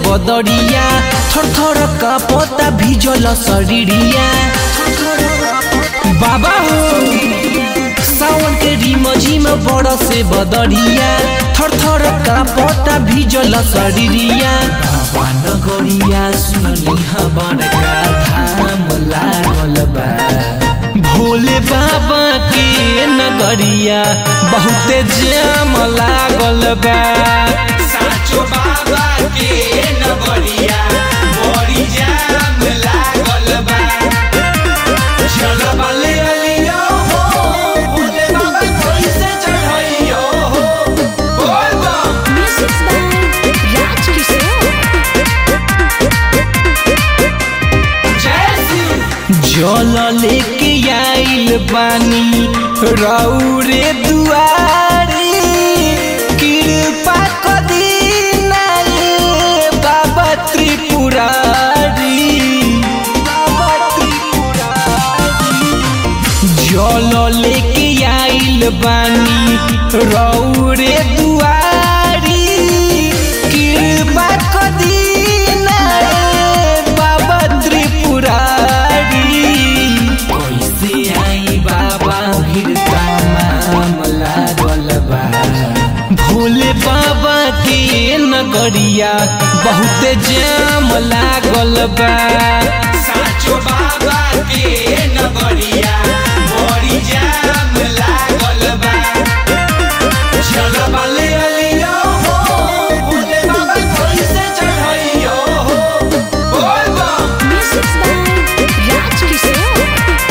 बदरिया थर थर का पता भिजल शरीरिया बाबा हो सावन के रिम झिम बड़ से बदरिया थर थर का पता भिजल शरीरिया बाबा नगरिया सुनली हबर का धाम लागल बा भोले बाबा के नगरिया बहुते जाम लागल बा साचो बाबा के नगरिया बड़ी जाम लागल बा चल बले अलियो हो भोले बाबा कैसे चढ़इयो हो बोल बम Music by Raj Kishore. जय शिव जल लेके आइल बानी रौरे दुआरी कृपा कदी नाये बाबा त्रिपुरारी बाबा त्रिपुरारी जल लेके आइल बानी रौरे दुआरी कृपा कदी नाये बाबा त्रिपुरारी कैसे आई बाबा भीड़ का मामला गलबा भोले बाबा के नगरिया बहुते जाम लागल बा साचो बाबा के नगरिया बड़ी जाम लागल बा चल बले अलियो हो भोले बाबा कैसे चढ़इयो हो बोल बम Music by Raj Kishore.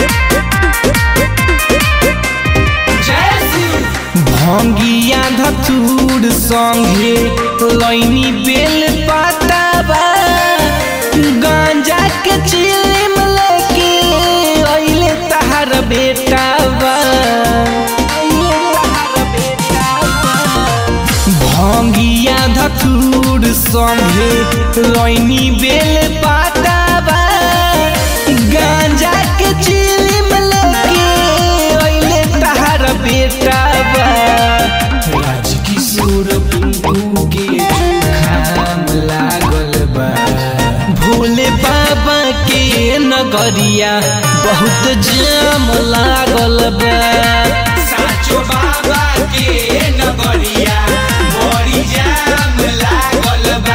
जय शिव भंगिया धतूर संगे लैनी बेल पाताबा गांजा के चिलिम लेके अइले तहार बेटाबा अइले तहार बेटाबा भंगिया धतूर संगे लैनी बेल पाताबा गांजा के चिलिम लेके अइले तहार बेटाबा राजकिशोर पिंकू के जुखाम लागल बा भोले बाबा के नगरिया बहुत जाम लागल बा साचो बाबा के नगरिया बड़ी जाम लागल बा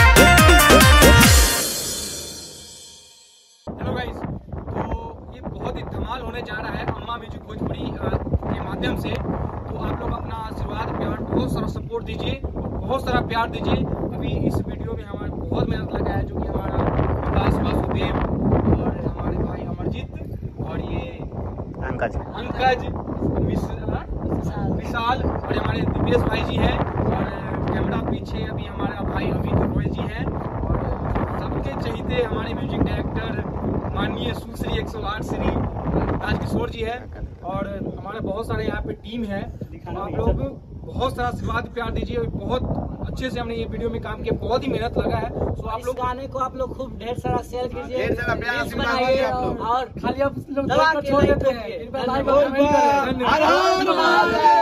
हेलो गाइस तो ये बहुत ही धमाल होने जा रहा है अम्मा म्यूजिक भोजपुरी अ, के माध्यम से तो आप लोग अपना आशीर्वाद प्यार बहुत सारा सपोर्ट दीजिए बहुत सारा प्यार दीजिए अभी इस वीडियो में हमारा बहुत मेहनत लगा है जो कि हमारा विकास वासुदेव और हमारे भाई अमरजीत और ये अंकज पंकज मिश्रा विशाल और हमारे दिव्येश भाई जी हैं और कैमरा पीछे अभी हमारा भाई अमित रॉय जी हैं और सबके चहीते हमारे म्यूजिक डायरेक्टर माननीय सुश्री 108 श्री राजकिशोर जी है और हमारे बहुत सारे यहाँ पे टीम है तो आप लोग बहुत सारा आशीर्वाद प्यार दीजिए और बहुत अच्छे से हमने ये वीडियो में काम किया बहुत ही मेहनत लगा है तो आप इस लोग गाने को आप लोग खूब ढेर सारा शेयर कीजिए ढेर सारा प्यार रील्स आशीर्वाद बनाइए दीजिए आप लोग। और खाली आप लोग दबा छोड़ के देते like हैं करिए। कृपया like और comment करें। हर हर महादेव